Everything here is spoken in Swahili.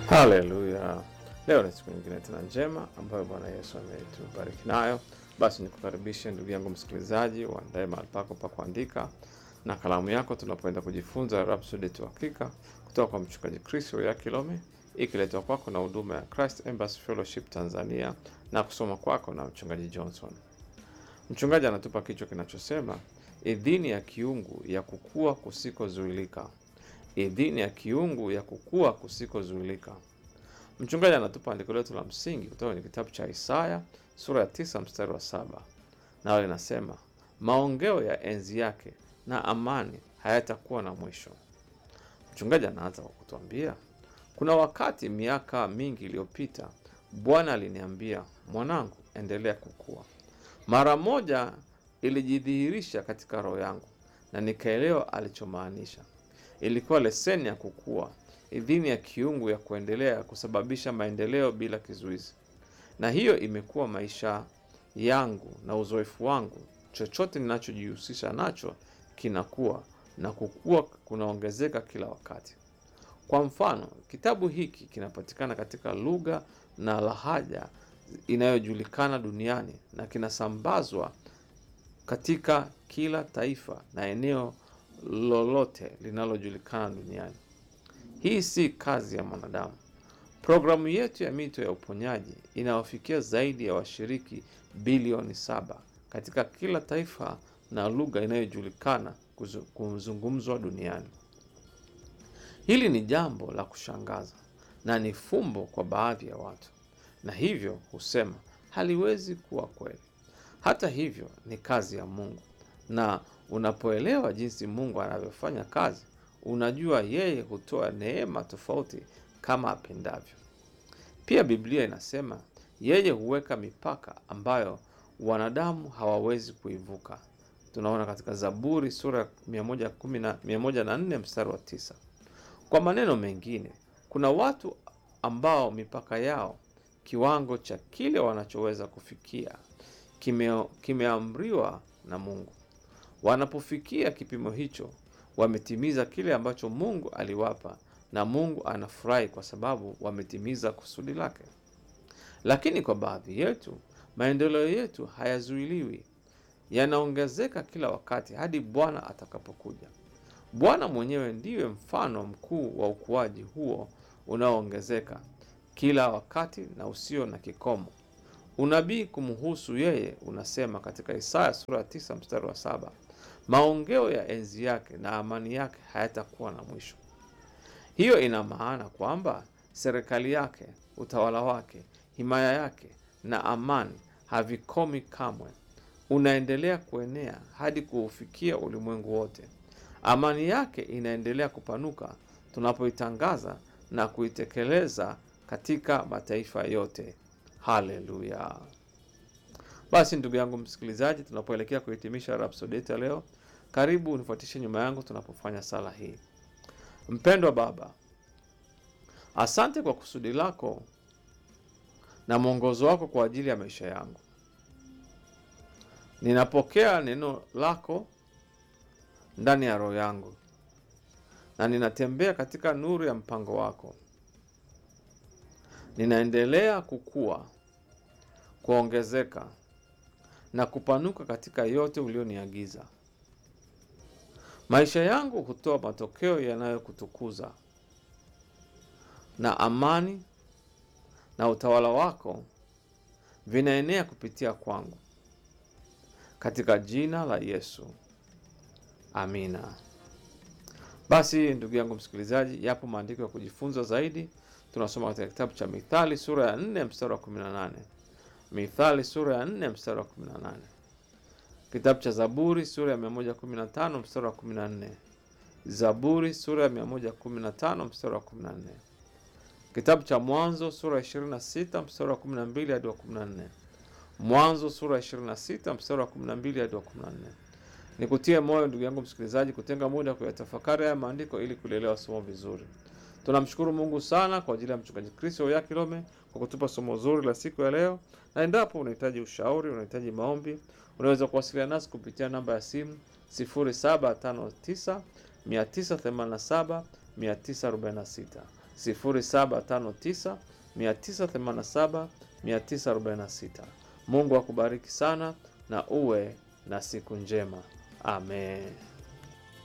Haleluya! Leo ni siku nyingine tena njema ambayo Bwana Yesu ametubariki nayo. Basi nikukaribishe ndugu yangu msikilizaji, uandae mahali pako pa kuandika na kalamu yako, tunapoenda kujifunza Rhapsody tu Hakika kutoka kwa mchungaji Chris Oyakilome, ikiletwa kwako na huduma ya Christ Embassy Fellowship Tanzania na kusoma kwako na mchungaji Johnson. Mchungaji anatupa kichwa kinachosema idhini ya kiungu ya kukua kusikozuilika. Idhini ya kiungu ya kukua kusikozuilika. Mchungaji anatupa andiko letu la msingi kutoka kwenye kitabu cha Isaya sura ya tisa mstari wa saba nayo linasema maongeo ya enzi yake na amani hayatakuwa na mwisho. Mchungaji anaanza kwa kutuambia kuna wakati miaka mingi iliyopita Bwana aliniambia, mwanangu, endelea kukua. Mara moja ilijidhihirisha katika roho yangu na nikaelewa alichomaanisha. Ilikuwa leseni ya kukua, idhini ya kiungu ya kuendelea kusababisha maendeleo bila kizuizi. Na hiyo imekuwa maisha yangu na uzoefu wangu. Chochote ninachojihusisha nacho kinakuwa na kukua kunaongezeka kila wakati. Kwa mfano, kitabu hiki kinapatikana katika lugha na lahaja inayojulikana duniani na kinasambazwa katika kila taifa na eneo lolote linalojulikana duniani. Hii si kazi ya mwanadamu. Programu yetu ya mito ya uponyaji inawafikia zaidi ya washiriki bilioni saba katika kila taifa na lugha inayojulikana kuzu- kuzungumzwa duniani. Hili ni jambo la kushangaza na ni fumbo kwa baadhi ya watu, na hivyo husema haliwezi kuwa kweli. Hata hivyo, ni kazi ya Mungu, na unapoelewa jinsi Mungu anavyofanya kazi, unajua yeye hutoa neema tofauti kama apendavyo. Pia Biblia inasema yeye huweka mipaka ambayo wanadamu hawawezi kuivuka. Tunaona katika Zaburi sura ya 110 na 104 mstari wa tisa. Kwa maneno mengine, kuna watu ambao mipaka yao, kiwango cha kile wanachoweza kufikia, kime, kimeamriwa na Mungu. Wanapofikia kipimo hicho, wametimiza kile ambacho Mungu aliwapa, na Mungu anafurahi kwa sababu wametimiza kusudi lake. Lakini kwa baadhi yetu, maendeleo yetu hayazuiliwi, yanaongezeka kila wakati hadi Bwana atakapokuja. Bwana mwenyewe ndiye mfano mkuu wa ukuaji huo unaoongezeka kila wakati na usio na kikomo. Unabii kumhusu yeye unasema katika Isaya sura ya tisa mstari wa saba maongeo ya enzi yake na amani yake hayatakuwa na mwisho. Hiyo ina maana kwamba serikali yake, utawala wake, himaya yake na amani havikomi kamwe, unaendelea kuenea hadi kuufikia ulimwengu wote. Amani yake inaendelea kupanuka tunapoitangaza na kuitekeleza katika mataifa yote. Haleluya! Basi ndugu yangu msikilizaji, tunapoelekea kuhitimisha Rhapsody yetu ya leo, karibu unifuatishe nyuma yangu tunapofanya sala hii. Mpendwa Baba, asante kwa kusudi lako na mwongozo wako kwa ajili ya maisha yangu. Ninapokea neno lako ndani ya roho yangu na ninatembea katika nuru ya mpango wako. Ninaendelea kukua, kuongezeka na kupanuka katika yote ulioniagiza. Maisha yangu hutoa matokeo yanayokutukuza, na amani na utawala wako vinaenea kupitia kwangu, katika jina la Yesu, amina. Basi ndugu yangu msikilizaji, yapo maandiko ya kujifunza zaidi. Tunasoma katika kitabu cha Mithali sura ya 4 mstari wa 18, Mithali sura ya 4 mstari wa 18, kitabu cha Zaburi sura ya 115 mstari wa 14, Zaburi sura ya 115 mstari wa 14, kitabu cha Mwanzo sura ya 26 mstari wa 12 hadi wa 14, Mwanzo sura ya 26 mstari wa 12 hadi wa 14. Nikutie moyo ndugu yangu msikilizaji, kutenga muda kuyatafakari haya maandiko ili kulielewa somo vizuri. Tunamshukuru Mungu sana kwa ajili ya mchungaji Kristo Oyakilome kwa kutupa somo zuri la siku ya leo, na endapo unahitaji ushauri, unahitaji maombi, unaweza kuwasiliana nasi kupitia namba ya simu 0759 987 946 0759 987 946. Mungu akubariki sana na uwe na siku njema. Amen.